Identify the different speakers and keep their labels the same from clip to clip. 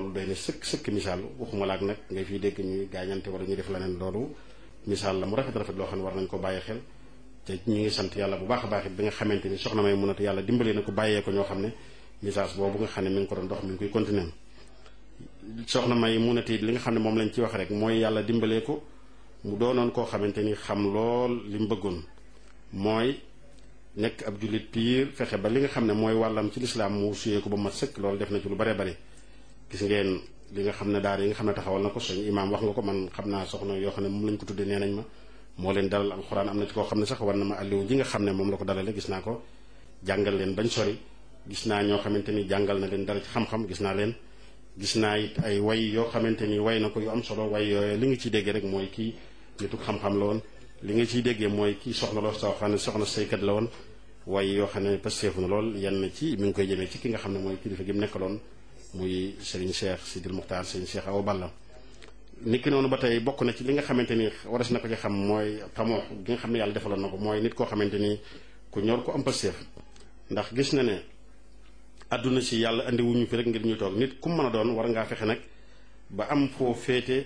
Speaker 1: loolu doy na sëkk sëkk misaal waxuma laak nag ngay fiy dégg ñuy gaañante wala ñuy def leneen loolu misaal la mu rafet rafet loo xam ne war nañ ko bàyyi xel te ñu ngi sant yàlla bu baax a baax it bi nga xamante ni soxna may mun a yàlla dimbalee na ko bàyyee ko ñoo xam ne message boobu nga xam ne mi ngi ko doon dox mi ngi koy continuer soxna may mun a li nga xam ne moom lañ ci wax rek mooy yàlla dimbalee ko mu doonoon koo xamante ni xam lool li mu bëggoon mooy nekk ab jullit piir fexe ba li nga xam ne mooy wàllam ci lislaam mu suyee ko ba mat sëkk loolu def na ci lu bare bare gis ngeen li nga xam ne daara yi nga xam ne taxawal na ko suñu imaam wax nga ko man xam naa soxna yoo xam ne moom lañ ko tuddee nee nañ ma moo leen dalal alxuraan am na ci koo xam ne sax war na ma àlliwu ji nga xam ne moom la ko dalale gis naa ko jàngal leen bañ sori gis naa ñoo xamante ni jàngal na leen dara ci xam-xam gis naa leen gis naa it ay way yoo xamante ni way na ko yu am solo way yooyu li nga ciy déggee rek mooy kii nitu xam-xam la woon li nga ciy déggee mooy kii soxna loo soo xam ne soxna saykat la woon way yoo xam ne pasteefu na lool yenn ci mi ngi koy jëmee ci ki nga xam ne mooy kilifa gi mu nekkaloon muy Serigne Cheikh Sidil Muxtaar Serigne Cheikh Awa Balla niki noonu ba tey bokk na ci li nga xamante ni waras na ko ci xam mooy xamoo gi nga xam ne yàlla defaloon na ko mooy nit koo xamante ni ku ñor ko am pasteef ndax gis na ne àdduna si yàlla andi wuñu fi rek ngir ñu toog nit ku mën a doon war ngaa fexe nag ba am foo féete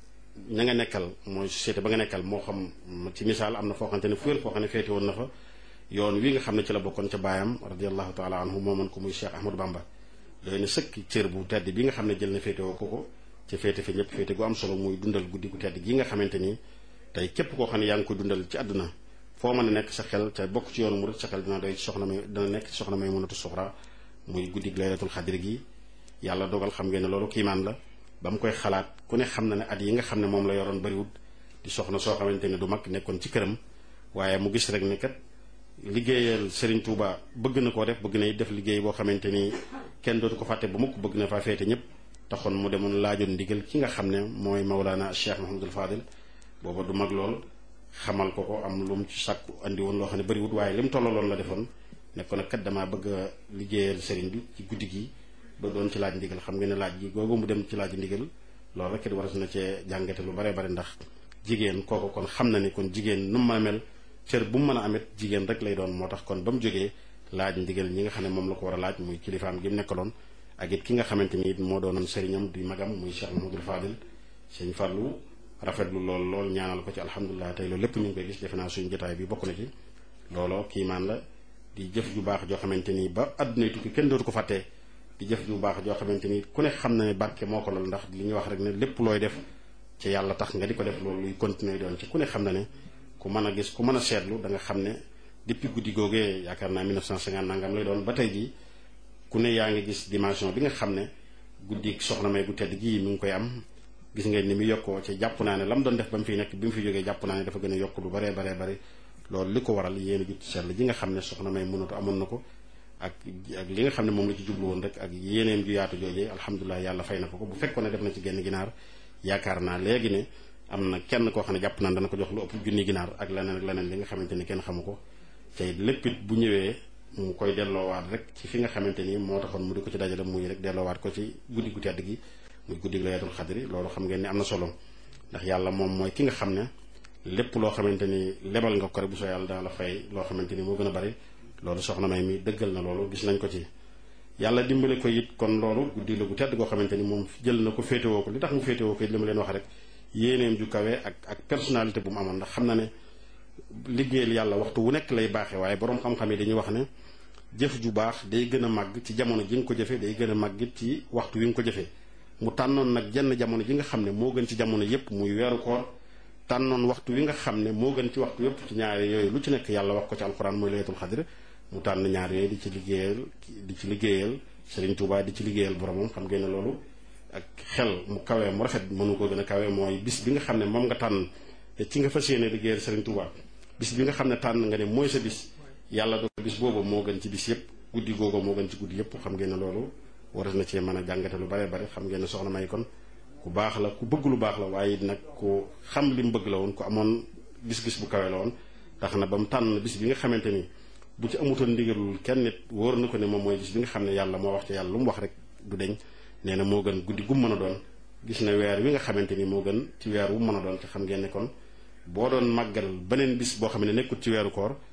Speaker 1: ña nga nekkal mooy société ba nga nekkal moo xam ci misaal am na foo xamante ne fuwér foo xam ne féete woon na fa yoon wi nga xam ne ci la bokkoon ca baayam radiallahu taala anhu mooman ko muy Cheikh Ahmadou Bamba doy na sëkk cër bu tedd bi nga xam ne jël na féete woo ko ko ci féete fi ñëpp féete gu am solo muy dundal guddi gu tedd gi nga xamante ni tey képp koo xam ne yaa ngi koy dundal ci àdduna foo mën a nekk sa xel te bokk ci yoonu murid sa xel dina doy ci soxna may dina nekk ci soxna may mënatu suxra muy guddi laylatul xadir gi yàlla dogal xam ngeen ne loolu kiimaan la ba mu koy xalaat ku ne xam na ne at yi nga xam ne moom la yoroon bariwut di soxna soo xamante ne du mag nekkoon ci këram waaye mu gis rek ne kat liggéeyal Serigne Touba bëgg na koo def bëgg na def liggéey boo xamante ni kenn dootu ko fàtte ba mukk bëgg na faa féete ñëpp taxoon mu demoon laajoon ndigal ki nga xam ne mooy Maulana Cheikh Mahamadul Fadil booba du mag lool xamal ko ko am lu mu ci sàkku andi woon loo xam ne bariwut waaye li mu tollaloon la defoon nekkoon nag kat damaa bëgg a liggéeyal Serigne bi ci guddi gi ba doon ci laaj ndigal xam nga ne laaj gi googu mu dem ci laaj ndigal loolu rek it waras na cee jàngate lu bare bare ndax jigéen kooku kon xam na ni kon jigéen nu mu mën a mel cër bu mu mën a amit jigéen rek lay doon moo tax kon ba mu jógee laaj ndigal ñi nga xam ne moom la ko war a laaj muy kilifaam gi mu nekkaloon ak it ki nga xamante ni it moo doonoon sëriñam di magam muy Cheikh Mahamadul Fadil sëñ Fallou rafetlu lool lool ñaanal ko ci alhamdulilah tey loolu lépp ñu ngi koy gis defe naa suñu jotaay bi bokk na ci looloo kiimaan la di jëf ju baax joo xamante ni ba àdduna tukki kenn dootu ko fàttee di jëf ju baax joo xamante ni ku ne xam na ne barke moo ko lool ndax li ñuy wax rek ne lépp looy def ci yàlla tax nga di ko def loolu luy continuer doon ci ku ne xam na ne ku mën a gis ku mën a seetlu da nga xam ne depuis guddi googee yaakaar naa 1950 nangam lay doon ba tey jii ku ne yaa ngi gis dimension bi nga xam ne guddi soxna may gu tedd gii mi ngi koy am gis ngeen ni mu yokkoo ci jàpp naa ne la mu doon def ba mu fiy nekk bi mu fi jógee jàpp naa ne dafa gën a yokk lu baree baree bari loolu li ko waral yéen a jut seetlu ji nga xam ne soxna may mënatu amoon na ko ak ak li nga xam ne moom la ci jublu woon rek ak yéeneem ju yaatu joojee alhamdulilah yàlla fay na ko ko bu fekkoon ne def na ci genn ginaar yaakaar naa léegi ne am na kenn koo xam ne jàpp naan dana ko jox lu ëpp junni ginaar ak leneen ak leneen li nga xamante ni kenn xamu ko tey lépp it bu ñëwee mu koy delloowaat rek ci fi nga xamante ni moo taxoon mu di ko ci dajale muy rek delloowaat ko ci guddi gu tedd gi muy guddi laylatul xadri loolu xam ngeen ni am na solo ndax yàlla moom mooy ki nga xam ne lépp loo xamante ni lebal nga ko rek bu soo yàlla dana la fay loo xamante ni moo gën a bari loolu soxna may mi dëggal na loolu gis nañ ko ci yàlla dimbale ko it kon loolu guddi la gu tedd goo xamante ni moom jël na ko féetewoo ko li tax mu féetewoo ko it li ma leen wax rek yéeneem ju kawe ak ak personnalité bu mu amoon ndax xam na ne liggéeyal yàlla waxtu wu nekk lay baaxee waaye boroom xam-xam yi dañuy wax ne jëf ju baax day gën a màgg ci jamono ji nga ko jëfee day gën a màgg it ci waxtu wi nga ko jëfee mu tànnoon nag jenn jamono ji nga xam ne moo gën ci jamono yépp muy weeru koor tànnoon waxtu wi nga xam ne moo gën ci waxtu yépp ci ñaari yooyu lu ci nekk yàlla wax ko ci alxuraan mooy laylatul xadr mu tànn ñaar yooyu di ci liggéeyal di ci liggéeyal Serigne Touba di ci liggéeyal boromam xam ngeen ne loolu ak xel mu kawee mu rafet mënu ko gën a kawee mooy bis bi nga xam ne moom nga tànn te ci nga fas yéene liggéeyal Serigne Touba bis bi nga xam ne tànn nga ne mooy sa bis yàlla do bis boobu moo gën ci bis yépp guddi googu moo gën ci guddi yépp xam ngeen ne loolu waras na cee mën a jàngate lu bare bare xam ngeen ne soxna may kon ku baax la ku bëgg lu baax la waaye it nag ku xam li mu bëgg la woon ku amoon gis-gis bu kawe la woon tax na ba mu tànn bis bi nga xamante ni bu ci amutoon ndigalul kenn nit wóor na ko ne moom mooy bis bi nga xam ne yàlla moo wax ci yàlla lu mu wax rek du deñ nee na moo gën guddi gu mën a doon gis na weer wi nga xamante ni moo gën ci weer wu mën a doon te xam ngeen ne kon boo doon màggal beneen bis boo xam ne nekkul ci weeru koor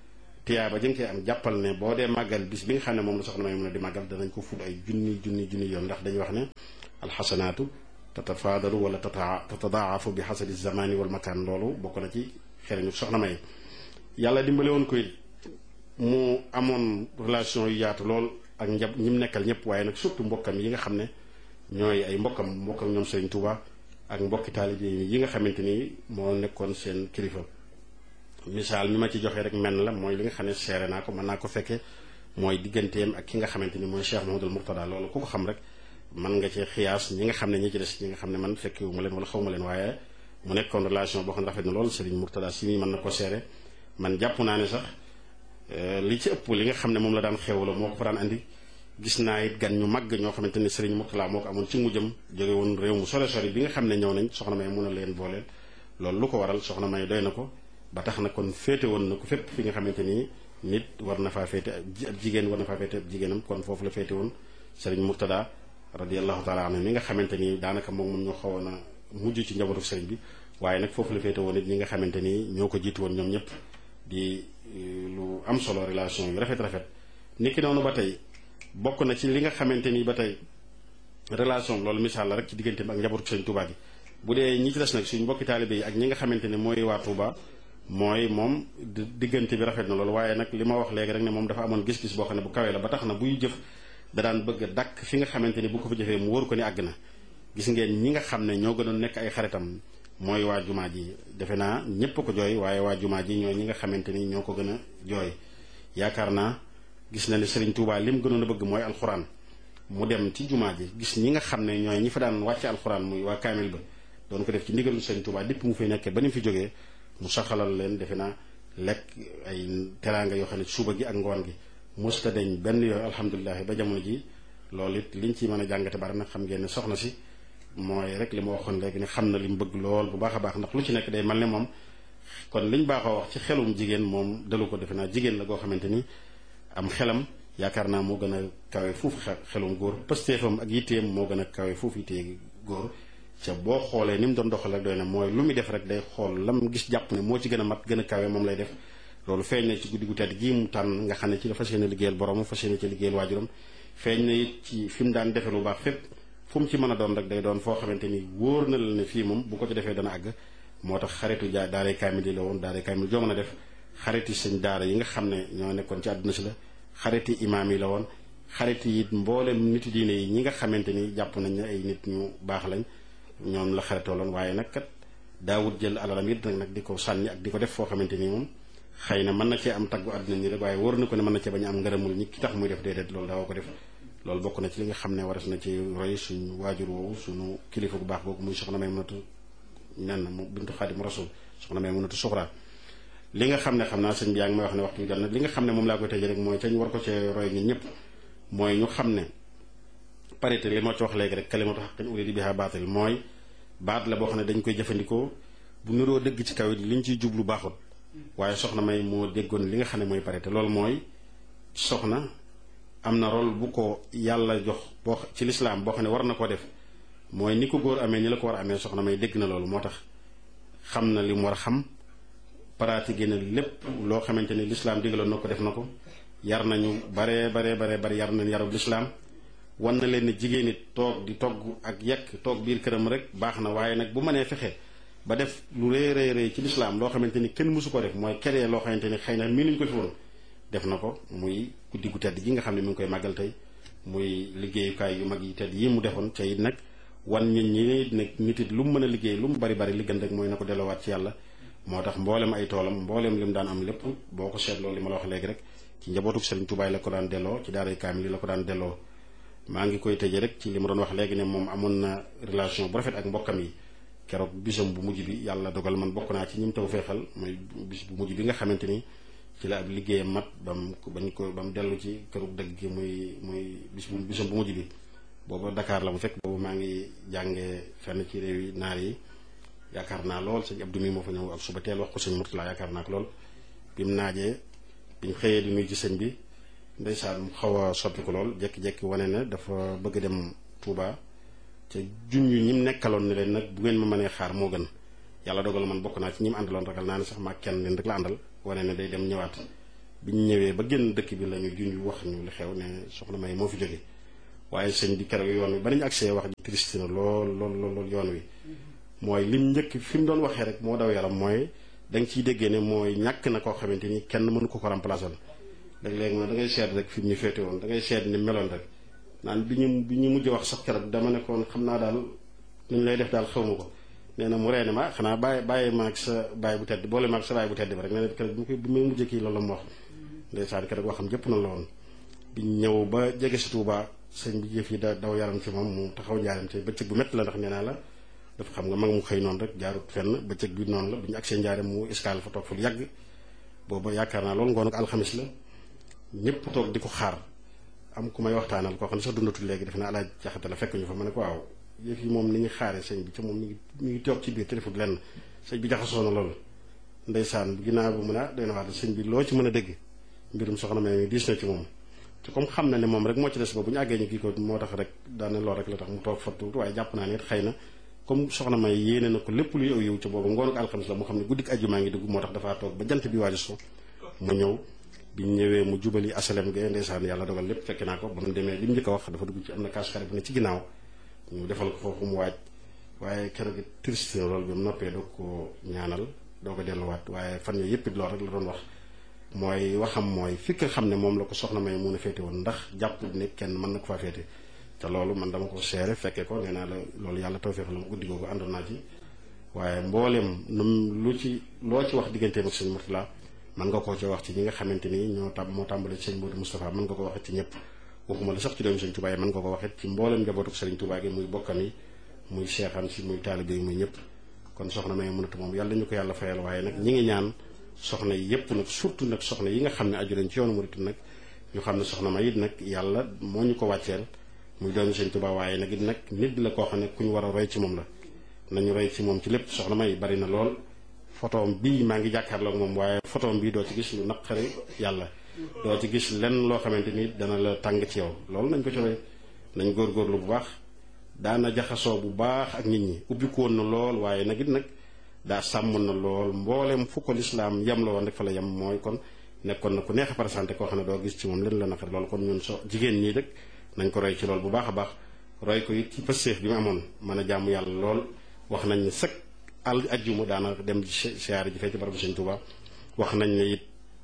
Speaker 1: tiyaaba jëng cee am jàppal ne boo dee màggal bis bi nga xam ne moom la soxna may mun a di màggal danañ ko ful ay junni junni junni yoon ndax dañuy wax ne alxasanaatu tatafaadalu wala tatadaafu bi xasabi zamani wal makaan loolu bokk na ci xereñu soxna may yàlla dimbale woon ko it mu amoon relation yu yaatu lool ak njab ñi mu nekkal ñëpp waaye nag surtout mbokkam yi nga xam ne ñooy ay mbokkam mbokkam ñoom Serigne Touba ak mbokki taalibe yi nga xamante ni moo nekkoon seen kilifa misaal mi ma ci joxee rek menn la mooy li nga xam ne seere naa ko mën naa ko fekke mooy digganteem ak ki nga xamante ni mooy Cheikh Mouhamadoul Mourtada loolu ku ko xam rek mën nga cee xiyaas ñi nga xam ne ñi ci des ñi nga xam ne man fekkewu ma leen wala xaw ma leen waaye mu nekkoon relation boo xam ne rafet na lool Serigne Mourtada si mii mën na ko seere man jàpp naa ne sax li ci ëpp li nga xam ne moom la daan xew la moo ko fa daan andi gis naa it gan ñu màgg ñoo xamante ni Serigne Mourtada moo ko amoon ci mujjam jóge woon réew mu sore sori bi nga xam ne ñëw nañ soxna may mun a leen booleel loolu lu ko waral soxna may doy na ko ba tax na kon féete woon na ko fépp fi nga xamante ni nit war na faa féete ab jigéen war na faa féete ab jigéenam kon foofu la féete woon Serigne Mourtada radiallahu taala anhu mi nga xamante ni daanaka moom moom ñoo xawoon a mujj ci njabootu Serigne bi waaye nag foofu la féete woon it ñi nga xamante ni ñoo ko jiitu woon ñoom ñëpp di lu am solo relation yu rafet rafet niki noonu ba tey bokk na ci li nga xamante ni ba tey relation loolu misaal la rek ci diggante bi ak njabootu Serigne Touba gi bu dee ñi ci des nag suñ mbokki taalibe yi ak ñi nga xamante ne mooy waa Touba mooy moom diggante bi rafet na loolu waaye nag li ma wax léegi rek ne moom dafa amoon gis-gis boo xam ne bu kawee la ba tax na buy jëf da daan bëgg a dàkk fi nga xamante ni bu ko fa jëfee mu wóor ko ni àgg na gis ngeen ñi nga xam ne ñoo gënoon nekk ay xaritam mooy waa jumaa ji defe naa ñépp ko jooy waaye waa jumaa ji ñooy ñi nga xamante ni ñoo ko gën a jooy yaakaar naa gis na ne Serigne Touba lim gënoon a bëgg mooy alxuraan mu dem ci jumaa ji gis ñi nga xam ne ñooy ñi fa daan wàcce alxuraan muy waa kaamil ba doon ko def ci ndigalu Serigne Touba dépp mu fay nekkee ba ni mu fi jógee mu saxalal leen defe naa lekk ay teraanga yoo xam ne suba gi ak ngoon gi musta deñ benn yooyu alhamdulilah ba jamono ji loolu it liñ ci mën a jàngate bari nag xam ngeen ne soxna si mooy rek li ma waxoon léegi ne xam na li mu bëgg lool bu baax a baax ndax lu ci nekk day mel ne moom kon liñ baaxoo wax ci xelum jigéen moom dalu ko defe naa jigéen la goo xamante ni am xelam yaakaar naa moo gën a kawe fuuf xelum góor pëstéefam ak yitteem moo gën a kawe fuuf yittee góor ca boo xoolee ni mu doon doxal rek doy na mooy lu muy def rek day xool lam gis jàpp ne moo ci gën a mat gën a kawe moom lay def loolu feeñ na ci guddi gu tedd gii mu tànn nga xam ne ci la fas yéene liggéeyal borom fas yéene ci liggéeyal waajuram feeñ na it ci fi mu daan defe lu baax fépp fu mu ci mën a doon rek day doon foo xamante ni wóor na la ne fii moom bu ko ci defee dana àgg moo tax xaritu jaa daaray kaamil yi la woon daaray kaamil joo mën a def xariti sëñ daara yi nga xam ne ñoo nekkoon ci àdduna si la xariti imaam yi la woon xariti it mboolem nitu diine yi ñi nga xamante ni jàpp nañ ne ay nit ñu baax lañ ñoom la xaritoo loon waaye nag kat daawut jël alalam it nag di ko sànni ak di ko def foo xamante ni moom xëy na mën na cee am taggu àdduna ni rek waaye wóor na ko ne mën na cee bañ a am ngërëmul ñi ki tax muy def déedéet loolu daawoo ko def loolu bokk na ci li nga xam ne waras na ci roy suñu waajur woowu suñu kilifa bu baax googu muy soxna may mënatu nen mu bintu xaadim rasul soxna may mënatu suxraa li nga xam ne xam naa sëñ bi yaa ngi may wax ne waxtu bi jot na li nga xam ne moom laa koy tëjee rek mooy te ñu war ko cee roy ñun ñëpp mooy ñu xam ne parité li moo ci wax léegi rek kalimatu haqqin urida biha baatil mooy baat la boo xam ne dañ koy jëfandikoo bu niroo dëgg ci kaw it li ñu ciy jublu baaxul waaye soxna may moo déggoon li nga xam ne mooy parité loolu mooy soxna am na rôle bu ko yàlla jox boo ci lislaam boo xam ne war na koo def mooy ni ko góor amee ni la ko war a amee soxna may dégg na loolu moo tax xam na li mu war a xam pratiqué na lépp loo xamante ni lislaam digaloon na ko def na ko yar nañu baree baree baree bari yar nañ yarub lislaam wan na leen ne jigéen it toog di togg ak yekk toog biir këram rek baax na waaye nag bu mënee fexe ba def lu rëy rëy rëy ci lislaam loo xamante ni kenn mësu ko def mooy keree loo xamante ni xëy na mii nuñ ko fi woon def na ko muy guddi gu tedd ji nga xam ne mi ngi koy màggal tey muy liggéeyukaay yu mag yi tedd yi mu defoon ca it nag wan nit ñi nag nit it lu mu mën a liggéey lu mu bari bari li gën rek mooy na ko delloowaat ci yàlla moo tax mboolem ay toolam mboolem li mu daan am lépp boo ko seetloo li ma la wax léegi rek ci njabootu Serigne Touba la ko daan delloo ci daaray kaamil la ko daan delloo maa ngi koy tëjee rek ci li ma doon wax léegi ne moom amoon na relation bu rafet ak mbokkam yi keroog bisam bu mujj bi yàlla dogal man bokk naa ci ñim taw feexal mooy bis bu mujj bi nga xamante ni ci la ab liggéeyam mat bam bañ ko ba mu dellu ci këru dëgg gi muy muy bis bu bisam bu mujj bi booba Dakar la mu fekk boobu maa ngi jàngee fenn ci réew yi naar yi yaakaar naa lool sëñ Abdou mi moo fa ñëw ak suba teel wax ko sëñ Murtala yaakaar naa ko lool bi mu naajee bi ñu xëyee di nuyu ci sëñ bi ndeysaan mu xaw a soppi ko lool jékki-jékki wane ne dafa bëgg dem Touba ca junj ñi mu nekkaloon ne leen nag bu ngeen ma mënee xaar moo gën yàlla dogal man bokk naa ci ñi mu àndaloon ragal naa ne sax maa kenn leen rek la àndal wane ne day dem ñëwaat biñ ñëwee ba génn dëkk bi la ñu junj wax ñu li xew ne soxna may moo fi jóge waaye sëñ bi keroog yoon wi ba nañu agsee wax ji triste na lool lool lool yoon wi mooy lim njëkk fi mu doon waxee rek moo daw yaram mooy da nga ciy déggee ne mooy ñàkk na koo xamante ni kenn mënu ko ko remplacer léeg-léeg ma da ngay seet rek fi mu ñu féete woon da ngay seet ni meloon rek naan bi ñu bi ñu mujj wax sax keroog dama nekkoon xam naa daal nu ñu lay def daal xaw ma ko nee na mu reene ma xanaa bàyyi bàyyi ma ak sa bàyyi bu tedd boole ma ak sa bàyyi bu tedd ba rek nee na keroog bi mu koy bi muy mujjee kii loolu la mu wax ndeysaan keroog waxam jëpp na la woon bi ñëw ba jege si Tuuba sëñ bi jëf yi da daw yaram ci moom mu taxaw njaaram te bëccëg bu métti la ndax nee naa la dafa xam nga mag mu xëy noonu rek jaarut fenn bëccëg bi noonu la bi ñu agsee njaaram mu escale fa toog fa lu yàgg booba yaakaar naa loolu ngoon ak alxamis la ñëpp toog di ko xaar am ku may waxtaanal koo xam ne sax dundatul léegi def naa alaaj jaxate la fekk ñu fa ma ne ko waaw yëf yi moom ni ñu xaaree sëñ bi ca moom mi ngi mi ngi toog ci biir te defut lenn sëñ bi jaxasoo na loolu ndeysaan ginnaaw bu mun a doy na waat sëñ bi loo ci mën a dégg mbirum soxna may diis na ci moom te comme xam na ne moom rek moo ci des ba bu ñu àggee ñu kii ko moo tax rek daane lool rek la tax mu toog fa tuuti waaye jàpp naa ne it xëy na comme soxna may yéene na ko lépp luy aw yiw ca boobu ngoonu ko alxamis la mu xam ne guddik ajjumaa ngi dugg moo tax dafaa toog ba jant bi waaju so mu ñëw biñ ñëwee mu jubali asalem ga ndeysaan yàlla dogal lépp fekk naa ko ba mu demee li mu njëkk a wax dafa dugg ci am na kaas xarit bu ne ci ginnaaw ñu defal ko foofu mu waaj waaye keroog it triste loolu bi mu noppee doo ko ñaanal doo ko delluwaat waaye fan yooyu yëpp it loolu rek la doon wax mooy waxam mooy fi nga xam ne moom la ko soxna may mun a féete woon ndax jàpp ne kenn mën na ko faa féete te loolu man dama ko seere fekkee ko nee naa la loolu yàlla tawfeex la mu guddi googu àndoon naa ci waaye mboolem num lu ci loo ci wax digganteem ak sëñ Murtala mën nga koo ci wax ci ñi nga xamante ni ñoo tam moo tàmbale sëñ Modou Moustapha mën nga ko waxee ci ñëpp waxuma la sax ci doomu sëñ Touba yi mën nga ko waxee ci mboolem njabootu sëriñ Touba gi muy bokkam yi muy seexam si muy taalibe yi muy ñëpp kon soxna may mënatu moom yàlla ñu ko yàlla fayal waaye nag ñi ngi ñaan soxna yi yëpp nag surtout nag soxna yi nga xam ne aju nañ ci yoonu murit nag ñu xam ne soxna may it nag yàlla moo ñu ko wàcceel muy doomu sëñ Touba waaye nag it nag nit la koo xam ne ku ñu war a roy ci moom la nañu roy ci moom ci lépp soxna may bari na lool photoom bii maa ngi jàkkaarloog moom waaye photoom bii doo ci gis lu naqari yàlla doo ci gis lenn loo xamante ni dana la tàng ci yow loolu nañ ko ci roy nañ góorgóorlu bu baax daana jaxasoo bu baax ak nit ñi ubbi ko woon na lool waaye nag it nag daa sàmm na lool mboolem fu ko lislaam yem la woon rek fa la yem mooy kon nekkoon na ku neex a présenté koo xam ne doo gis ci moom leen la naqari loolu kon ñun so jigéen ñii rek nañ ko roy ci lool bu baax a baax roy ko it ci pëstéef bi mu amoon mën a jàmm yàlla lool wax nañ ne sëkk al ajjuma daana dem ci siyaare ji fee ci barabu Sëñ Tuuba wax nañ ne it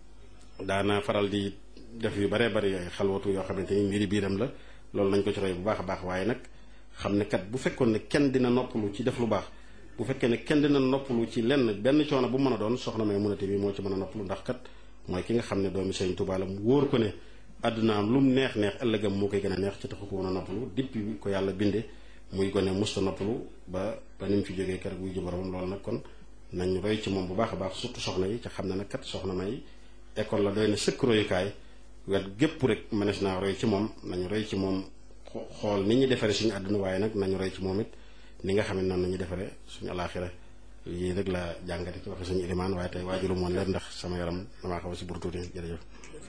Speaker 1: daana faral di def yu baree bari yooyu xalwatu yoo xamante ni mbiri biiram la loolu nañ ko ci roy bu baax a baax waaye nag xam ne kat bu fekkoon ne kenn dina noppalu ci def lu baax bu fekkee ne kenn dina noppalu ci lenn benn coono bu mën a doon soxna may munate bi moo ci mën a noppalu ndax kat mooy ki nga xam ne doomi Sëñ Tuuba la mu wóor ko ne àddunaam lu mu neex neex ëllëgam moo koy gën a neex ci taxu ko woon a noppalu depuis ko yàlla binde muy gone musta noppalu ba ba ni mu fi jógee keroog wuy ji borom loolu nag kon nañ roy ci moom bu baax a baax surtout soxna yi ca xam ne nag kat soxna may école la doy na sëkk royukaay wet gépp rek mënees naa roy ci moom nañu roy ci moom xool ni ñu defaree suñu àdduna waaye nag nañu roy ci moom it ni nga xam ne noonu nañu defaree suñu alaaxira yii rek la jàngate ci waxe suñu ilimaan waaye tey waajulu moon leen ndax sama yaram damaa xaw a si buru tuuti jërëjëf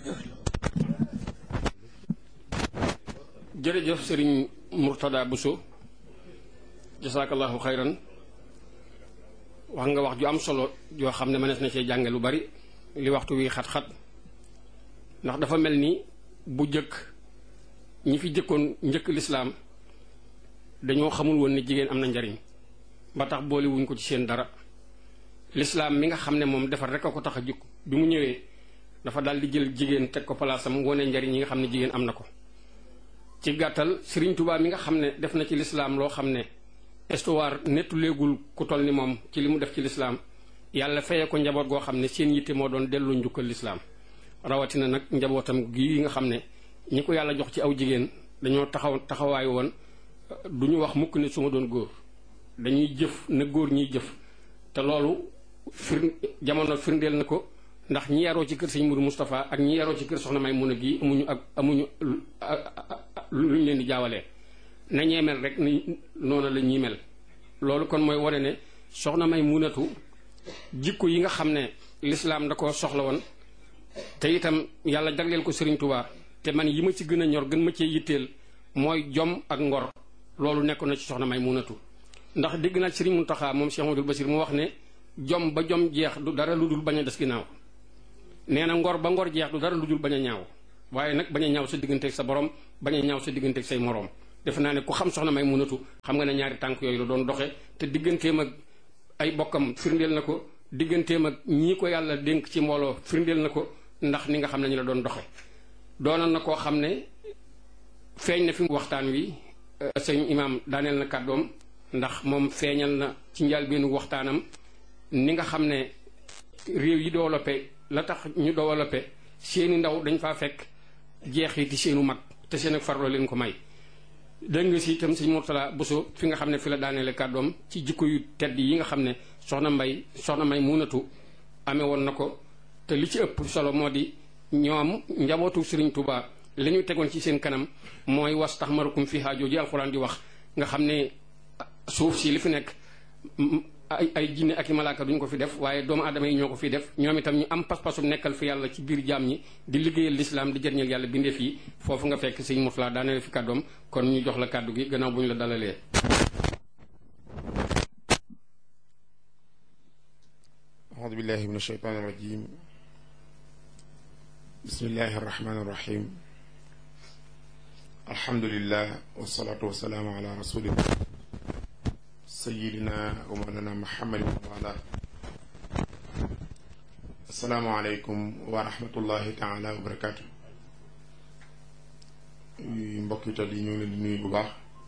Speaker 2: jërëjëf sëriñ Murtada Bousso jasaakallahu xayran wax nga wax ju am solo joo xam ne mënees na cee jànge lu bari li waxtu wi xat-xat ndax dafa mel ni bu jëkk ñi fi jëkkoon njëkk lislaam dañoo xamul woon ni jigéen am na njariñ ba tax boole wuñ ko ci seen dara lislaam mi nga xam ne moom defar rek a ko tax a jukk bi mu ñëwee dafa daal di jël jigéen teg ko palaasam wone njariñ yi nga xam ne jigéen am na ko ci gàttal Sëriñ Tuubaa mi nga xam ne def na ci lislaam loo xam ne histoire nettu léegul ku toll ni moom ci li mu def ci lislaam yàlla feye ko njaboot goo xam ne seen yitte moo doon delloo njukkal lislaam rawatina nag njabootam gii nga xam ne ñi ko yàlla jox ci aw jigéen dañoo taxaw taxawaay woon du ñu wax mukk ne su ma doon góor dañuy jëf na góor ñiy jëf te loolu fir jamono firndeel na ko ndax ñi yaroo ci kër sëñ Mourou Moustapha ak ñi yaroo ci kër soxna may mun a gii amuñu ak amuñu lu ñu leen di jaawalee na ñee mel rek ni noonu la ñuy mel loolu kon mooy wane ne soxna may munatu jikko yi nga xam ne lislaam da ko soxla woon te itam yàlla jagleel ko Sëriñ Tuubaa te man yi ma ci gën a ñor gën ma cee yitteel mooy jom ak ngor loolu nekkoon na ci soxna may munatu ndax dégg naa Sëriñ Muntaxa moom Cheikh Amadou Basir mu wax ne jom ba jom jeex du dara lu dul bañ a des ginnaaw nee na ngor ba ngor jeex du dara lu dul bañ a ñaaw waaye nag bañ a ñaaw sa digganteeg sa borom bañ a ñaaw sa digganteeg say moroom defe naa ne ku xam soxna may munatu xam nga ne ñaari tànk yooyu la doon doxe te digganteem ak ay bokkam firndeel na ko digganteem ak ñii ko yàlla dénk ci mbooloo firndeel na ko ndax ni nga xam ne ñu la doon doxe doonoon na koo xam ne feeñ na fi waxtaan wi sëñ imaam daaneel na kàddoom ndax moom feeñal na ci njëlbéenu waxtaanam ni nga xam ne réew yi développé la tax ñu développé seeni ndaw dañ faa fekk jeexiti seenu mag te seen ak farloo leen ko may dégg nga si itam sëñ Mourtala Bousso fi nga xam ne fi la daaneele kàddoom ci jikko yu tedd yi nga xam ne soxna mbay soxna may munatu amee woon na ko te li ci ëpp solo moo di ñoom njabootu Sëriñ Tuubaa li ñu tegoon ci seen kanam mooy was tax marukum fi haajoo ji alxuraan di wax nga xam ne suuf si li fi nekk ay ay jinne ak i malaaka duñ ko fi def waaye doomu aadama yi ñoo ko fi def ñoom itam ñu am pas-pasu nekkal fi yàlla ci biir jaam ñi di liggéeyal lislaam di jëriñal yàlla bindeef yi foofu nga fekk sëñ Mourtala daaneel fi kàddoom kon ñu jox la kàddu gi gannaaw bu ñu la dalalee
Speaker 3: أعوذ بالله من الشيطان الرجيم بسم الله الرحمن الرحيم الحمد لله والصلاة والسلام على رسول الله سيدنا ومولانا محمد وعلى السلام عليكم ورحمة الله تعالى وبركاته mbokk yi yi ñu ngi leen di nuyu bu baax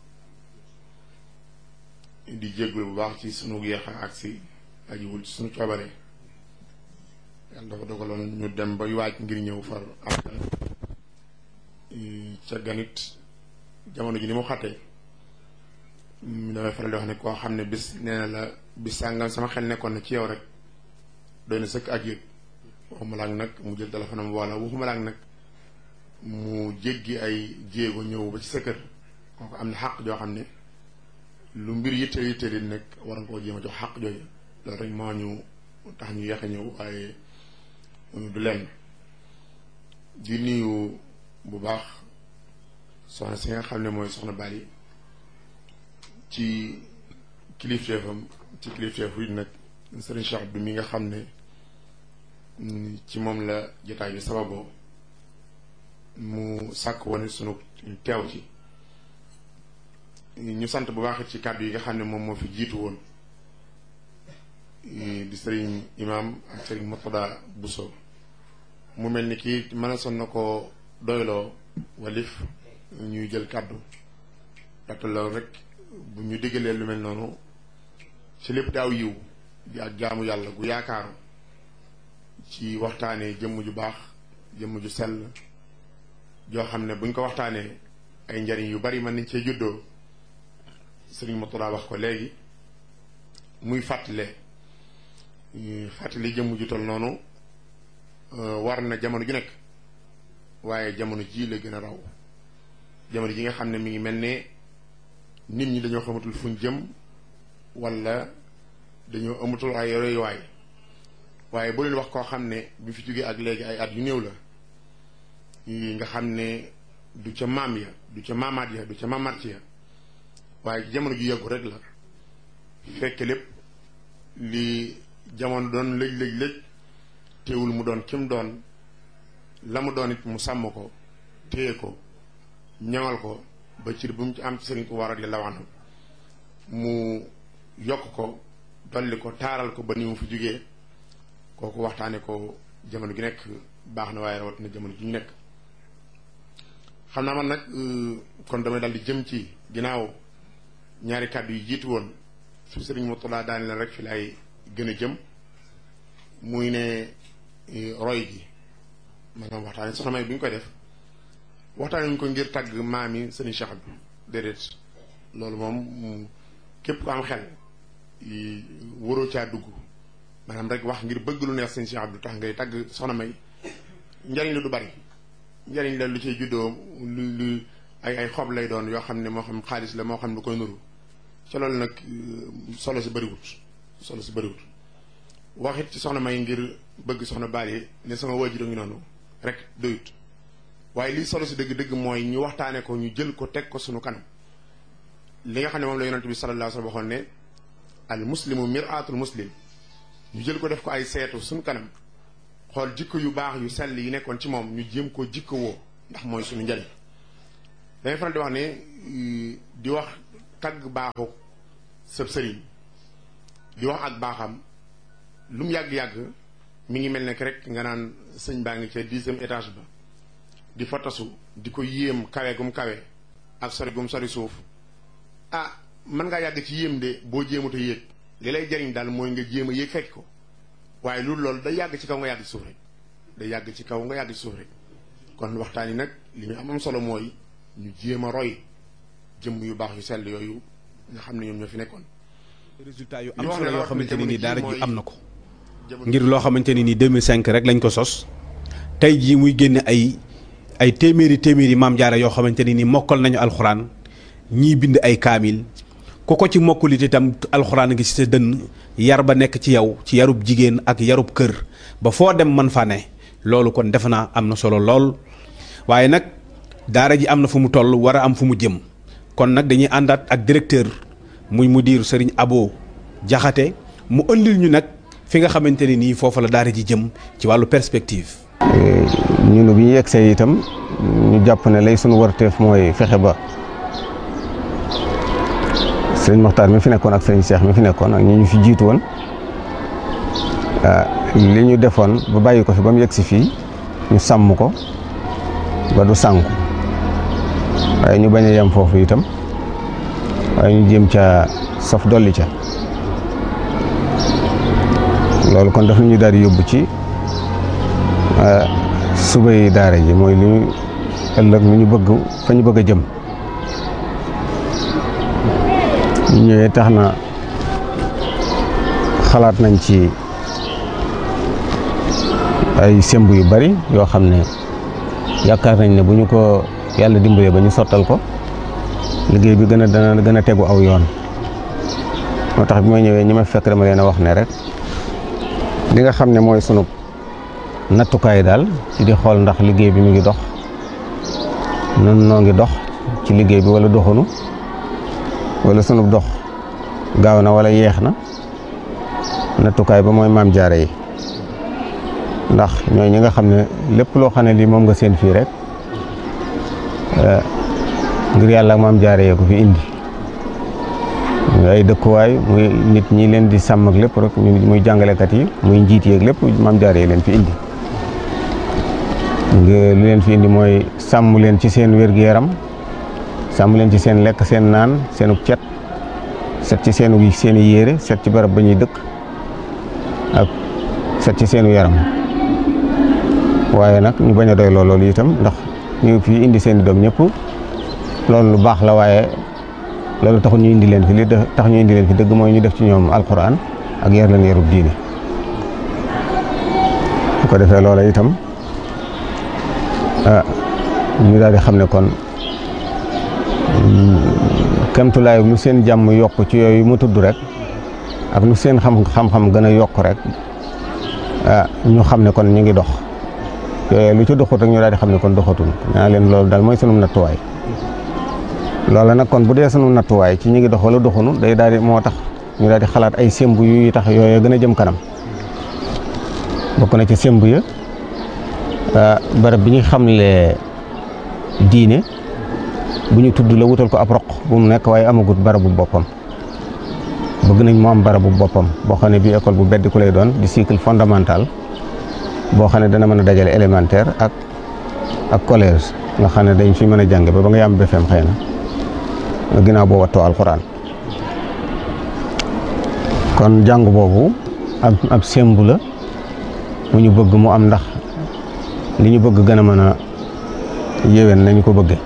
Speaker 3: di jégglu bu baax ci sunu yéex a agsi ajiwul ci sunu coobare yàlla dafa dogaloon ñu dem ba waaj ngir ñëw far am ca ganit jamono ji ni mu xattee damay faral di wax ne koo xam ne bis nee na la bis sàngam sama xel nekkoon na ci yow rek doy na sëkk ak yëg waxuma laak nag mu jël téléphone am wala waxuma laak nag mu jéggi ay jéego ñëw ba ci sa kër kooku am na xàq joo xam ne lu mbir yitte yitte di nekk war nga koo jéem a jox xàq jooju loolu rek moo ñu tax ñu yeex a ñëw waaye du lenn di nuyu bu baax soxna si nga xam ne mooy soxna Bali ci kilifteefam ci kilifteefu it nag Serigne Cheikh Abdou mi nga xam ne ci moom la jotaay bi sababoo mu sàkk wane sunu teew ci ñu sant bu baax ci kàddu yi nga xam ne moom moo fi jiitu woon di sëriñ imam ak sëriñ Mourtada Bousso mu mel ni kii mën a son na ko doyloo walif ñuy jël kàddu ndaxte loolu rek bu ñu diggalee lu mel noonu ci lépp daaw yiw di ak jaamu yàlla gu yaakaaru ci waxtaanee jëmm ju baax jëmm ju sell joo xam ne buñ ko waxtaanee ay njariñ yu bari mën nañ cee juddoo sëriñ Mourtada wax ko léegi muy fàttale fàttali jëmm ju tol noonu war na jamono ju nekk waaye jamono ji la gën a raw jamono ji nga xam ne mi ngi mel ne nit ñi dañoo xamatul fuñ jëm wala dañoo amatul ay royuwaay waaye boo leen wax koo xam ne bi fi jógee ak léegi ay at yu néew la nga xam ne du ca maam ya du ca maamaat ya du ca maamaat ya waaye jamono ju yàggu rek la fekk lépp li jamono doon lëj lëj lëj teewul mu doon kim doon la mu doon it mu sàmm ko téye ko ñaŋal ko ba cir bu mu ci am ci sëriñ ko war a di lawanam mu yokk ko dolli ko taaral ko ba ni mu fi jógee kooku waxtaane ko jamono gi nekk baax na waaye rawatina jamono ji ñu nekk xam naa man nag kon damay dal di jëm ci ginnaaw ñaari kàddu yi jiitu woon su sëriñ Mourtada daane leen rek fi lay gën a jëm muy ne roy gi maanaam waxtaane soxna may bu ñu koy def waxtaane ñu ko ngir tàgg maam yi sëriñ Cheikh Abdou déedéet loolu moom képp ku am xel waroo caa dugg maanaam rek wax ngir bëgg lu neex sëriñ Cheikh Abdou tax ngay tàgg soxna may njariñ la du bari njariñ la lu cay juddoo lu lu ay ay xob lay doon yoo xam ne moo xam xaalis la moo xam lu koy nuru ca loolu nag solo si bëriwut solo si bëriwut waxit ci soxna may ngir bëgg soxna baali ne sama waajur ngi noonu rek doyut waaye lii solo si dëgg-dëgg mooy ñu waxtaane ko ñu jël ko teg ko sunu kanam li nga xam ne moom la yonent bi sallallahu alayhi wa sallam waxoon ne al muslimu mir'atul muslim ñu jël ko def ko ay seetu sunu kanam xool jikko yu baax yu sell yi nekkoon ci moom ñu jéem koo jikko woo ndax mooy suñu njëriñ dangay faral di wax ne di wax tagg baaxu sëb sëriñ di wax ak baaxam lu mu yàgg-yàgg mi ngi mel ne rek nga naan sëñ baa ngi ca dixième étage ba di fa tasu di ko yéem kawe gum kawe ak sori gum sori suuf ah mën ngaa yàgg ci yéem de boo jéemut a yéeg li lay jariñ daal mooy nga jéem a yéeg fekk ko waaye loolu loolu day yàgg ci kaw nga yàgg ci suuf rek day yàgg ci kaw nga yàgg ci suuf rek kon waxtaan yi nag li ñu am am solo mooy ñu jéem a roy jëmm yu baax yu sell yooyu nga xam ne ñoom ñoo fi nekkoon.
Speaker 4: résultat yu am solo yoo xamante ne ni daara ji am na ko. ngir loo xamante ne ni 2005 rek lañ ko sos tey jii muy génne ay ay téeméeri téeméeri maam jaara yoo xamante ne ni mokkal nañu alxuraan ñii bind ay kaamil ku ko ci mokkulit itam alxuraan ngi ci sa dënn yar ba nekk ci yow ci yarub jigéen ak yarub kër ba foo dem man fa ne loolu kon defe naa am na solo lool waaye nag daara ji am na fu mu toll war a am fu mu jëm kon nag dañuy àndaat ak directeur muy mudir sëriñ Abo Jaxate mu ëndil ñu nag fi nga xamante ne nii foofu la daara ji jëm ci wàllu perspective.
Speaker 5: ñun bi ñu yegsee itam ñu jàpp ne lay sunu warteef mooy fexe ba sëriñ Moxtaar mi fi nekkoon ak sëriñ Cheikh mi fi nekkoon ak ñi ñu fi jiitu woon li ñu defoon ba bàyyi ko fi ba mu yegsi fii ñu sàmm ko ba du sànku waaye ñu bañ a yem foofu itam waaye ñu jéem ca saf dolli ca loolu kon daf ñu daal di yóbbu ci suba yi daara ji mooy li ñu ëllëg lu ñu bëgg fa ñu bëgg a jëm ñu ñëwee tax na xalaat nañ ci ay semb yu bari yoo xam ne yaakaar nañ ne bu ñu ko yàlla dimbalee ba ñu sottal ko liggéey bi gën a dana gën a tegu aw yoon moo tax bi ma ñëwee ñi ma fekk dama leen a wax ne rek li nga xam ne mooy sunu nattukaay daal ci di xool ndax liggéey bi mu ngi dox nun noo ngi dox ci liggéey bi wala doxunu wala sunu dox gaaw na wala yeex na nattukaay ba mooy maam jaare yi ndax ñooy ñi nga xam ne lépp loo xam ne lii moom nga seen fii rek ngir yàlla ak maam jaare yee ko fi indi muy ay dëkkuwaay muy nit ñi leen di sàmm ak lépp rek muy jàngalekat yi muy njiit yeeg lépp maam jaare yi leen fi indi lu leen fi indi mooy sàmm leen ci seen wér-gu-yaram sàmm leen ci seen lekk seen naan seenu cet set ci seenu seen i yére set ci barab ba ñuy dëkk ak set ci seenu yaram waaye nag ñu bañ a doy loolu itam ndax ñu fi indi seen i doom ñëpp loolu lu baax la waaye loolu taxul ñu indi leen fi li tax ñu indi leen fi dëgg mooy ñu def ci ñoom alquran ak yar leen yarub diine bu ko defee loola itam ñu daal di xam ne kon kemtulaay lu seen jàmm yokk ci yooyu mu tudd rek ak lu seen xam xam-xam gën a yokk rek ñu xam ne kon ñu ngi dox yooyu lu ci doxut rek ñu daal di xam ne kon doxatul naa leen loolu daal mooy sunu nattuwaay loola nag kon bu dee sunu nattuwaay ci ñu ngi dox wala doxunu day daal di moo tax ñu daal di xalaat ay semb yu tax yooyu gën a jëm kanam bokk na ci semb ya barab bi ñu xamle diine bu ñu tudd la wutal ko ab roq bu mu nekk waaye amagut barabu boppam bëgg nañ mu am barabu boppam boo xam ne bii école bu beddi ku lay doon di cycle fondamental boo xam ne dana mën a dajale élémentaire ak ak collège nga xam ne dañ fi mën a jànge ba ba nga yam BFEM xëy na ginnaaw boo wattoo alxuraan kon jàng boobu ab ab sembu la mu ñu bëgg mu am ndax li ñu bëgg gën a mën a yéwén nañu ko bëgge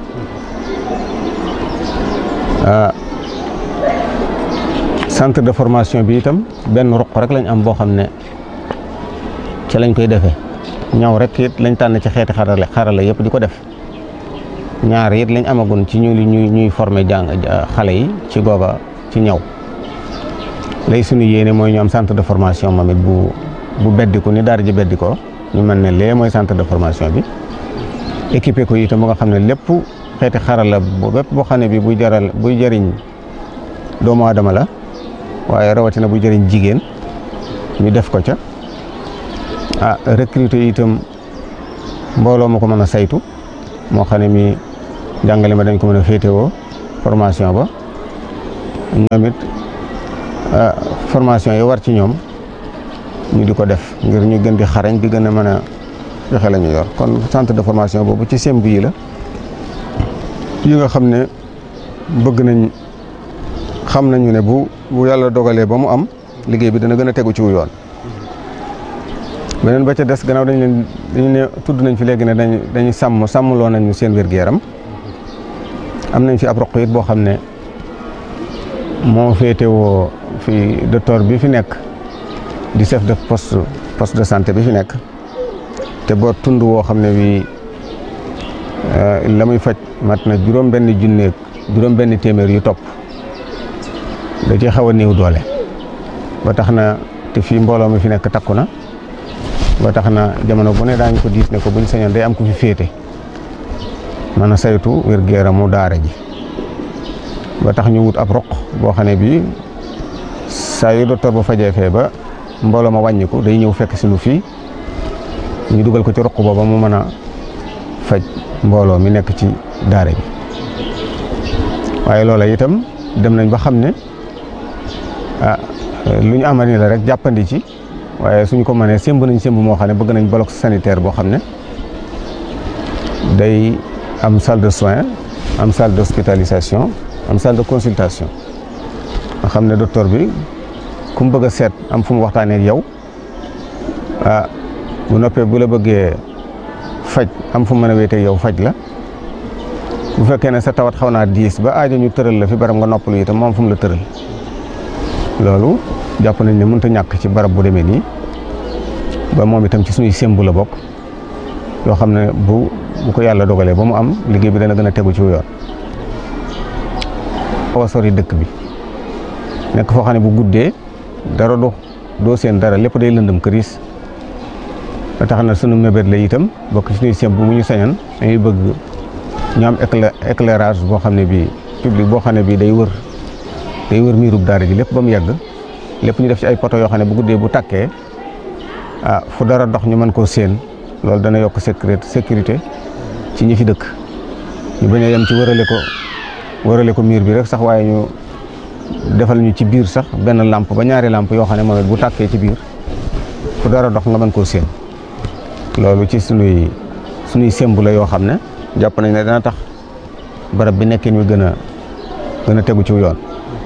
Speaker 5: centre de formation bi itam benn ruq rek lañ am boo xam ne ci lañ koy defee ñaw rek it lañ tànn ci xeeti xarale xarala yëpp di ko def ñaar it lañ amagun ci ñu ñuy ñuy former jàng xale yi ci googa ci ñaw lay suñu yéene mooy ñu am centre de formation moom it bu bu beddiku ni daara ji beddikoo ñu mel ne lee mooy centre de formation bi équipé ko itam ba nga xam ne lépp xeeti xarala bu bépp boo xam ne bi buy jaral buy jëriñ doomu aadama la waaye rawatina buy jëriñ jigéen ñu def ko ca ah recruter itam mbooloo ma ko mën a saytu moo xam ne mi jàngale ma dañ ko mën a féetewoo formation ba ñoom it formation yi war ci ñoom ñu di ko def ngir ñu gën di xarañ di gën a mën a joxe la ñu yor kon centre de formation boobu ci semb yi la yi nga xam ne bëgg nañ xam nañu ne bu bu yàlla dogalee ba mu am liggéey bi dana gën a tegu ci wu yoon beneen ba ca des gannaaw dañ leen dañu ne tudd nañ fi léegi ne dañ dañuy sàmm sàmmloo nañu seen wér-gu-yaram am nañ fi ab roq it boo xam ne moo féetewoo fi docteur bi fi nekk di chef de poste poste de santé bi fi nekk te boo tund woo xam ne bii la muy faj mat na juróom benn junneeg juróom benn téeméer yu topp da ci xaw a néew doole ba tax na te fii mbooloo mi fi nekk takku na ba tax na jamono bu ne daañu ko diis ne ko buñ sañoon day am ku fi féete mën a saytu wér-gu-yaramu daara ji ba tax ñu wut ab roq boo xam ne bii saa yu docteur ba fajee fee ba mbooloo ma wàññiku day ñëw fekk si nu fii ñu dugal ko ci roq booba mu mën a faj mbooloo mi nekk ci daara bi waaye loola itam dem nañ ba xam ne ah lu ñu amani la rek jàppandi ci waaye suñ ko mënee sémb nañ sémb moo xam ne bëgg nañ bloc sanitaire boo xam ne day am salle de soins am salle d'hospitalisation am salle de consultation nga xam ne docteur bi ku mu bëgg a seet am fu mu waxtaanee ak yow ah bu noppee bu la bëggee faj am fu mu mën a wéetee yow faj la bu fekkee ne sa tawat xaw naa diis ba aajo ñu tëral la fi barab nga noppalu itam moom fu mu la tëral loolu jàpp nañ ne mënut a ñàkk ci barab bu demee nii ba moom itam ci suñuy sémbu la bokk yoo xam ne bu bu ko yàlla dogalee ba mu am liggéey bi dana gën a tegu ci yoon. xaw a sori dëkk bi nekk foo xam ne bu guddee dara do doo seen dara lépp day lëndëm këriis ba tax na sunu mébét la itam bokk ci suñuy sémbu mu ñu sañan dañuy bëgg ñu am éclairage boo xam ne bii public boo xam ne bii day wër day wër miirub daara ji lépp ba mu yàgg lépp ñu def ci ay poto yoo xam ne bu guddee bu tàkkee ah fu dara dox ñu mën koo séen loolu dana yokk sécurité sécurité ci ñi fi dëkk ñu bañ a yem ci wërale ko wërale ko miir bi rek sax waaye ñu defal ñu ci biir sax benn lampe ba ñaari lampe yoo xam ne moom it bu tàkkee ci biir fu dara dox nga mën koo séen loolu ci sunuy sunuy sémb la yoo xam ne jàpp nañ ne dana tax barab bi nekkin wi gën a gën a tegu ci yoon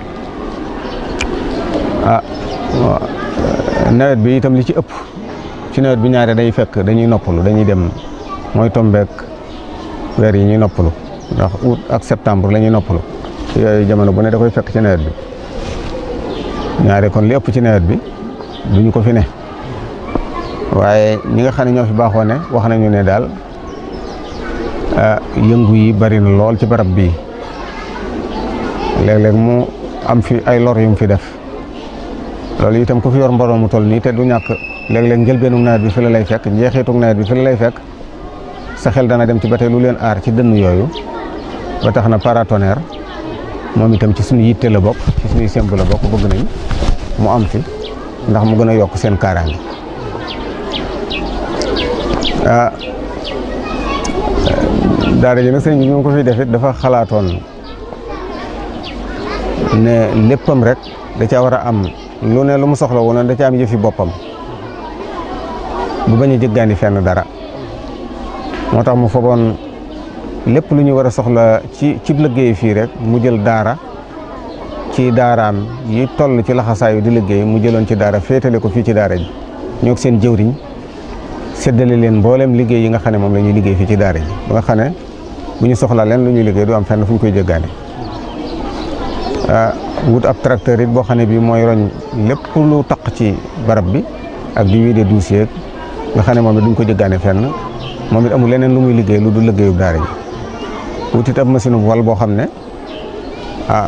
Speaker 5: ah nawet bi itam li ci ëpp ci nawet bi ñaare day fekk dañuy noppalu dañuy dem mooy tombeek weer yi ñuy noppalu ndax août ak septembre la ñuy noppalu yooyu jamono bu ne da koy fekk ci nawet bi ñaare kon li ëpp ci nawet bi duñu ko fi ne waaye ñi nga xam ne ñoo fi baaxoo ne wax nañu ne daal yëngu yi bari na lool ci barab bii léeg-léeg mu am fi ay lor yu mu fi def loolu itam ku fi yor mbooloo mu toll nii te du ñàkk léeg-léeg njëlbeenu nawet bi fi la lay fekk njeexitu nawet bi fi la lay fekk sa xel dana dem ci ba tey lu leen aar ci dënn yooyu ba tax na paratonnerre moom itam ci suñu yitte la bokk ci suñuy semb la bokk bëgg nañ mu am fi ndax mu gën a yokk seen kaaraange ah daara ji nag sëñ bi ñu ko fi defit dafa xalaatoon ne léppam rek da caa war a am lu ne lu mu soxla woon da caa am yëfi boppam bu bañ a jëggaani fenn dara moo tax mu fogoon lépp lu ñu war a soxla ci ci liggéey fii rek mu jël daara ci daaraam yi toll ci laxasaayu di liggéey mu jëloon ci daara féetale ko fii ci daara ji ñoo seen jëwriñ séddale leen mboolem liggéey yi nga xam ne moom la ñuy liggéey fii ci daara ji ba nga xam ne bu ñu soxla leen lu ñuy liggéey du am fenn fu ñu koy jëggaane wut ab tracteur it boo xam ne bii mooy roñ lépp lu taq ci barab bi ak di wiide dossier nga xam ne moom it duñ ko jëggaane fenn moom it amul leneen lu muy liggéey lu du liggéeyu daara ji wut it ab machine bu wal boo xam ne ah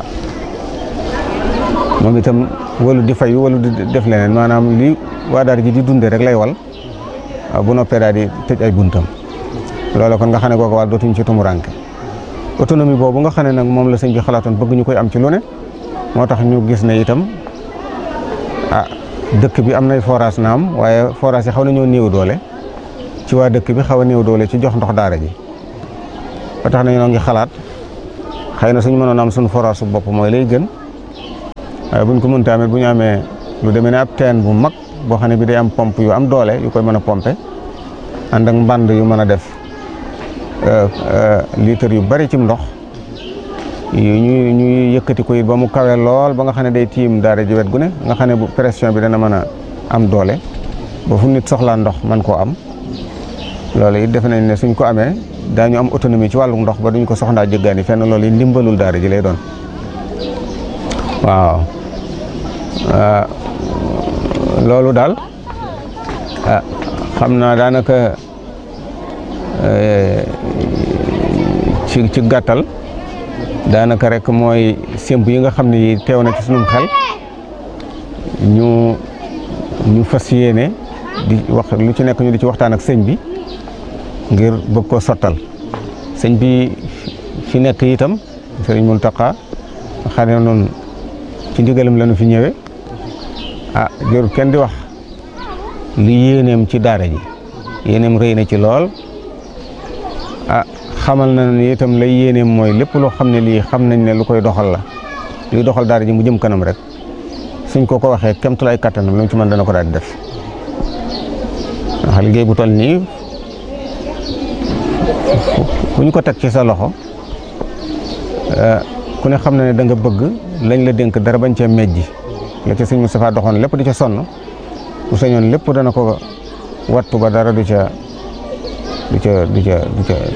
Speaker 5: moom itam walu di fayu walu di def leneen maanaam li waa daara ji di dunde rek lay wal bu noppee daal di tëj ay buntam loolu kon nga xam ne kooku wàll dootuñ ci tumuranke autonomie boobu nga xam ne nag moom la sëñ bi xalaatoon bëgg ñu koy am ci lu ne moo tax ñu gis ne itam ah dëkk bi am nay forage naam waaye forage yi xaw nañoo néew doole ci waa dëkk bi xaw a néew doole ci jox ndox daara ji ba tax na ñoo ngi xalaat xëy na suñu mënoon am suñu forage su bopp mooy lay gën waaye buñ ko mënta amit bu ñu amee lu demee ne ab teen bu mag boo xam ne bi day am pompe yu am doole yu koy mën a pompe ànd ak mbànd yu mën a def litre yu bari cim ndox yu ñu ñuy yëkkati ko it ba mu kawe lool ba nga xam ne day tiim daara ji wet gu ne nga xam ne bu pression bi dana mën a am doole ba fu nit soxlaa ndox man koo am loolu it defe nañ ne suñ ko amee daañu am autonomie ci wàllu ndox ba duñ ko soxlaa jëggaani fenn loolu it ndimbalul daara ji lay doon waaw loolu daal xam naa daanaka ci ci gàttal daanaka rek mooy sémb yi nga xam ne yi teew na ci sunum xel ñu ñu fas yéene di wax lu ci nekk ñu di ci waxtaan ak sëñ bi ngir bëgg koo sottal sëñ bi fi nekk itam sëriñ Muntaxa xam ne noonu ci ndigalam la ñu fi ñëwee ah jërul kenn di wax li yéeneem ci daara ji yéeneem rëy na ci lool ah xamal na ni itam lay yéeneem mooy lépp loo xam ne lii xam nañ ne lu koy doxal la luy doxal daara ji mu jëm kanam rek suñ ko ko waxee kemtulaay kattanam lu mu ci mën dana ko daal di def ndax liggéey bu toll nii ku ñu ko teg ci sa loxo ku ne xam na ne da nga bëgg lañ la dénk dara bañ cee mejji la ca sëñ Moustapha doxoon lépp di ca sonn bu sañoon lépp dana ko wattu ba dara du ca du ca du ca du ca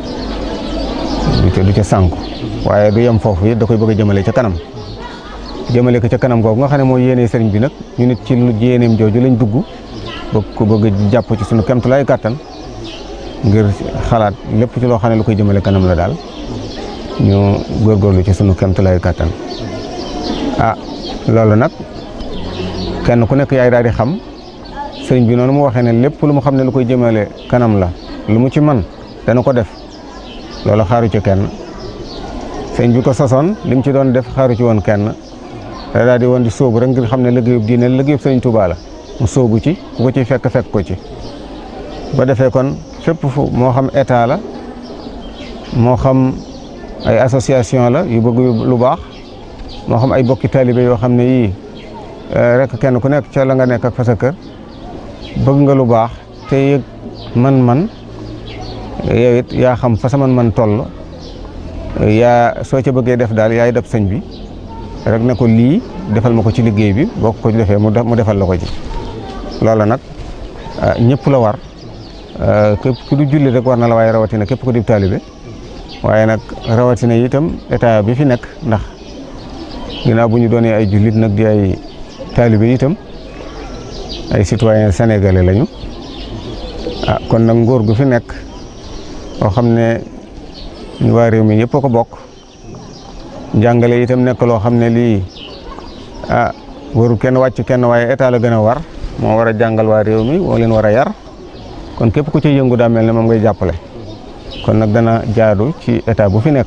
Speaker 5: du ca du ca sànku waaye du yem foofu it da koy bëgg a jëmale ca kanam jëmale ko ca kanam googu nga xam ne mooy yéene sëriñ bi nag ñu nit ci lu yéeneem jooju lañ dugg bëgg ko bëgg jàpp ci sunu kemtulaay kàttan ngir xalaat lépp ci loo xam ne lu koy jëmale kanam la daal ñu góorgóorlu ci sunu kemtulaay kàttan ah loolu nag kenn ku nekk yaay daal di xam sëriñ bi noonu mu waxee ne lépp lu mu xam ne lu koy jëmale kanam la lu mu ci man dana ko def loolu xaaru ci kenn sëriñ bi ko sosoon li mu ci doon def xaaru ci woon kenn da daal di woon di sóobu rek ngir xam ne liggéeyub diine liggéeyub sëriñ Tuubaa la mu sóobu ci ku ko ci fekk fekk ko ci ba defee kon fépp fu moo xam état la moo xam ay association la yu bëgg lu baax moo xam ay bokki taalibe yoo xam ne yii rek kenn ku nekk ca la nga nekk ak fa sa kër bëgg nga lu baax te yëg man-man yow it yaa xam fa sa man-man toll yaa soo ca bëggee def daal yaay def sëñ bi rek ne ko lii defal ma ko ci liggéey bi boo ko defee mu defal la ko ci loola nag ñëpp la war képp ku du julli rek war na la waaye rawatina képp ku di taalibe waaye nag rawatina itam état bi fi nekk ndax ginnaaw bu ñu doonee ay jullit nag di ay taalibe itam ay citoyen sénégalais lañu ah kon nag nguur gu fi nekk boo xam ne ñu waa réew mi yëpp a ko bokk njàngale itam nekk loo xam ne lii ah waru kenn wàcc kenn waaye état la gën a war moo war a jàngal waa réew mi moo leen war a yar kon képp ku ci yëngu daa mel ne moom ngay jàppale kon nag dana jaadu ci état bu fi nekk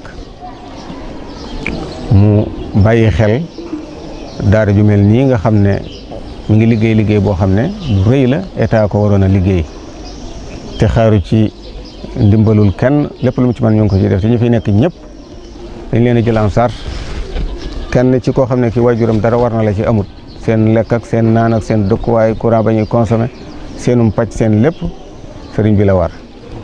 Speaker 5: mu bàyyi xel daara ju mel nii nga xam ne mu ngi liggéey liggéey boo xam ne lu rëy la état ko waroon a liggéey te xaaru ci ndimbalul kenn lépp lu mu ci mën ñu ngi ko ci def te ñu fi nekk ñëpp dañ leen a jël en charge kenn ci koo xam ne ki waajuram dara war na la ci amut seen lekk ak seen naan ak seen dëkkuwaay courant ba ñuy consommé seenum pàcc seen lépp sëriñ bi la war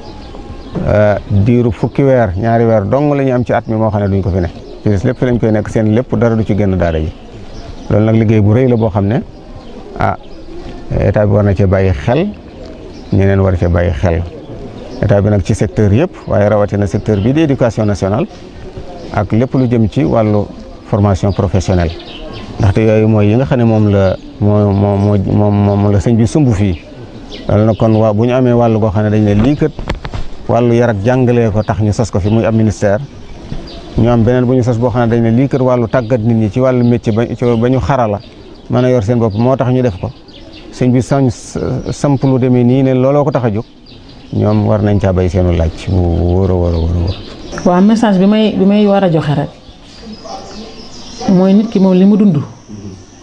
Speaker 5: diiru fukki weer ñaari weer dong la ñu am ci at mi moo xam ne duñ ko fi ne ci des lépp fi lañ koy nekk seen lépp dara du ci génn daara ji loolu nag liggéey bu rëy la boo xam ne ah état bi war na cee bàyyi xel ñeneen war cee bàyyi xel état bi nag ci secteur yëpp waaye rawatina secteur bii di éducation nationale ak lépp lu jëm ci wàllu formation professionnelle ndaxte yooyu mooy yi nga xam ne moom la moo moo moo moom la sëñ bi sumb fii loolu nag kon waa bu ñu amee wàllu goo xam ne dañ ne lii kat wàllu yar ak jàngalee ko tax ñu sos ko fi muy am ministère ñu am beneen bu ñu sos boo xam ne dañ ne lii kat wàllu tàggat nit ñi ci wàllu métier ba ba ñu xarala mën a yor seen bopp moo tax ñu def ko sëñ bi sañ samp lu demee nii ne looloo ko tax a jóg ñoom war nañ caa bay seenu laaj bu wóor a wóor a wóor a wóor
Speaker 6: waaw message bi may bi may war a joxe rek mooy nit ki moom li mu dund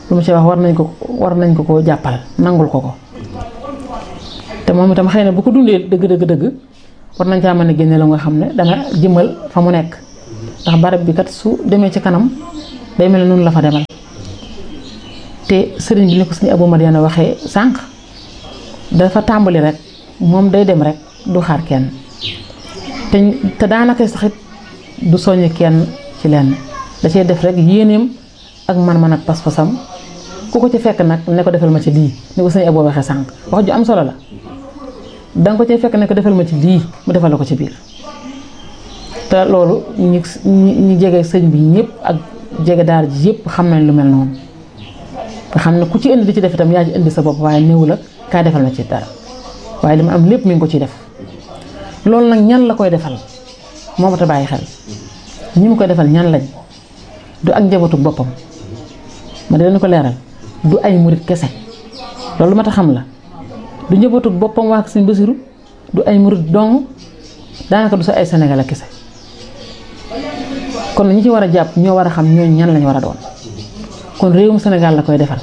Speaker 6: lu mu ci wax war nañ ko war nañ ko koo jàppal nangul ko ko te moom itam xëy na bu ko dundee dëgg dëgg dëgg war nañ caa mën a génne la nga xam ne dana jëmal fa mu nekk ndax barab bi kat su demee ci kanam day mel ne noonu la fa demal te sëriñ bi ni ko suñu Abou Madiana waxee sànq dafa tàmbali rek moom day dem rek du xaar kenn te te daanaka saxit du soññ kenn ci lenn da cee def rek yéeneem ak man-man ak pas-pasam ku ko ci fekk nag ne ko defal ma ci lii ni ko sëñ Abou waxee sànq wax ju am solo la danga ko cee fekk ne ko defal ma ci lii mu defal la ko ci biir te loolu ñi ñi jege sëñ bi ñëpp ak jege daara ji yëpp xam nañ lu mel noonu nga xam ne ku ci indi di ci def itam yaa ci indi sa bopp waaye néew la kaa defal ma ci dara waaye li ma am lépp mi ngi ko ciy def loolu nag ñan la koy defal moo mat a bàyyi xel ñi mu koy defal ñan lañ du ak njabootu boppam ma di leen ko leeral du ay murit kese loolu mat a xam la du njabootu boppam waa Sëñ Basiru du ay murit dong daanaka du sa ay Sénégal kese kon ñi ci war a jàpp ñoo war a xam ñooñu ñan lañ war a doon kon réewum Sénégal la koy defal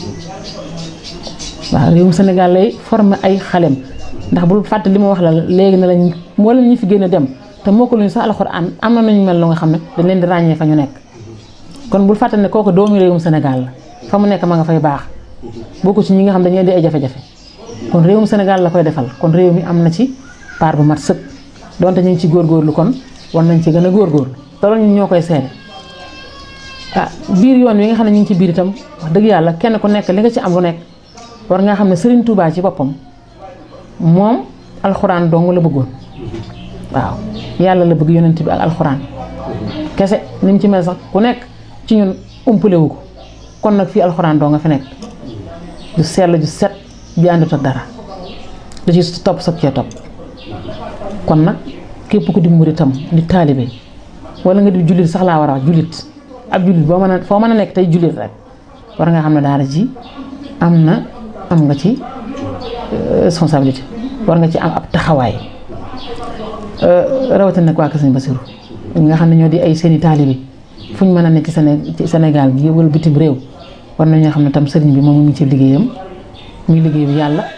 Speaker 6: waaw réewum Sénégal lay former ay xalem ndax bul fàtte li ma wax la léegi ne lañ moo leen ñu fi génn dem te moo ko luñu sax alxuraan am na nañu mel lu nga xam ne dañ leen di ràññee fa ñu nekk kon bul fàtte ne kooku doomu réewum Sénégal la fa mu nekk ma nga fay baax bokku ci ñi nga xam dañuy di ay jafe-jafe kon réewum Sénégal la koy defal kon réew mi am na ci part bu mat sëkk donte ñu ngi ci góorgóorlu kon war nañ ci gën a góorgóorlu te loolu ñun ñoo koy seede ah biir yoon wi nga xam ne ñu ngi ci biir itam wax dëgg yàlla kenn ku nekk li nga ci am lu nekk war nga xam ne Serigne Touba ci boppam moom alxuraan dong la bëggoon waaw yàlla la bëgg yonent bi ak alxuraan kese ni mu ci mel sax ku nekk ci ñun umpale wu ko kon nag fii alxuraan doo nga fi nekk ju sell ju set ju àndut ak dara da ci topp soog cee topp kon nag képp ku di muritam di taalibe wala nga di jullit sax laa war a wax jullit ab jullit boo mën a foo mën a nekk tey jullit rek war nga xam ne daara ji am na am nga ci responsabilité war nga ci am ab taxawaay rawatina nag waa Kër Sëñ Basiru nga xam ne ñoo di ay seeni taalibe fu ñu mën a nekk ci ci Sénégal gi wala bitim réew war nañoo xam ne tam sëriñ bi moom mu ngi ci liggéeyam muy liggéeyu yàlla